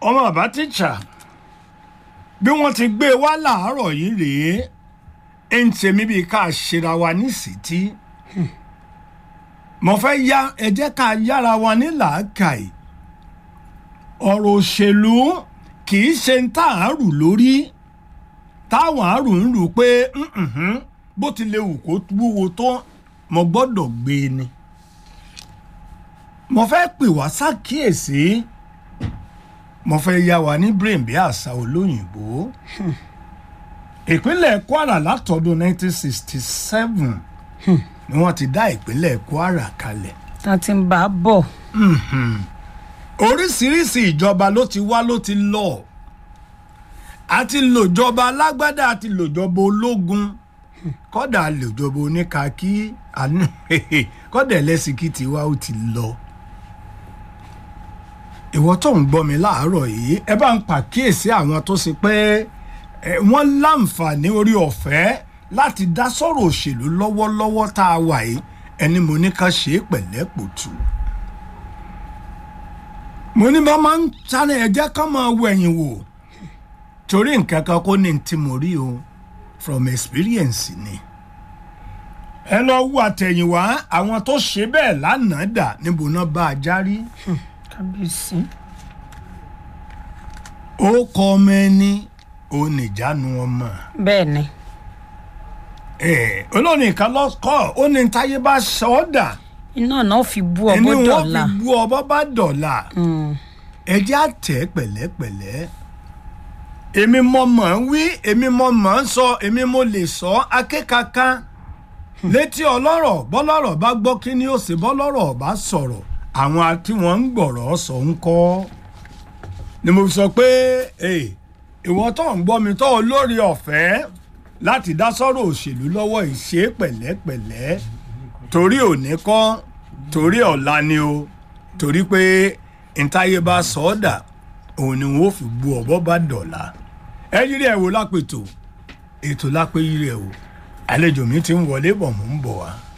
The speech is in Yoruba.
ọmọ bàbá tíṣà bí wọ́n ti gbé e wá làárọ̀ yìí rèé ẹ̀ ń tèmi bíi ká ṣera wa ní sítí mo fẹ́ yá ẹ jẹ́ ká yára wa ní làákàyè ọ̀rọ̀ òṣèlú kì í ṣe ń tà á rù lórí táwọn àrù ń rù pé "Mm-mm-mm, bó ti lè wù kó wúwo tó mo gbọ́dọ̀ gbé e ni mo fẹ́ pè wá ṣàkíyèsí mo fẹ́ yá wa ní brain bí àṣà olóyìnbó ìpínlẹ̀ Kwara látọdún 1967 ni wọ́n ti dá ìpínlẹ̀ Kwara kalẹ̀ tá a ti ń bá a bọ̀ oríṣiríṣi ìjọba ló ti wá ló ti lọ àti lòjọba alágbádá àti lòjọba ológun kódà lòjọba oníkàkí àánú kódà ẹlẹ́sìnkì tiwa ó ti lọ. ìwọ tó ń gbọ́ mi láàárọ̀ yìí ẹ bá ń pàkíyèsí àwọn tó ṣe pé ẹ, wọ́n láǹfààní orí ọ̀fẹ́ láti dá sọ̀rọ̀ òṣèlú lọ́wọ́lọ́wọ́ tá a wà yìí ẹni mo ní ká ṣe é pẹ̀lẹ́pùtù mo ní bá máa ń sáré ẹjẹ ká máa wo ẹ̀yìn wò torí nǹkan kan kó ní tí mo rí o from experience ni ẹ lọ wo àtẹ̀yìnwá àwọn tó ṣe bẹ́ẹ̀ lánàá dà níbo náà bá a járí kábíyèsí ó kọ ọmọ ẹni ó nìjánu ọmọ bẹ́ẹ̀ ni ẹ olórin kan lọ kọ ó ní táyé bá sọ ọ́ dà iná náà fi bú ẹni ọbọ wọn dọ̀la fi bú ọbọ bá dọ̀la. Mm, ẹ jẹ́ àtẹ̀ pẹ̀lẹ́pẹ̀lẹ́ èmi mọ̀ mọ̀ ń wí èmi mọ̀ mọ̀ ń sọ èmi mo lè sọ akékaka létí ọlọ́rọ̀ bọ́lọ́rọ̀ bá gbọ́ kí ni ó sì bọ́lọ́rọ̀ bá sọ̀rọ̀ àwọn tí wọ́n ń gbọ̀rọ̀ sọ ń kọ́ ni mo fi sọ pé "Hey, ìwọ tó ń gbọ́ mi tó olórí ọ̀fẹ́ láti dá sọ́rọ̀ òṣèlú lọ́wọ́ ìṣe pẹ̀lẹ́pẹ̀lẹ́ torí òní kọ́ torí ọ̀la ni o torí pé ntáyé bá sọ ọ́ dà òun ni wọ́n fi bu ọ̀bọ bá dọ̀la ẹ yírí ẹ̀ wò lápètò ètò lápẹ́ yírí ẹ̀ wò àlejò mi ti ń wọlé bọ̀ mò ń bọ̀ wá.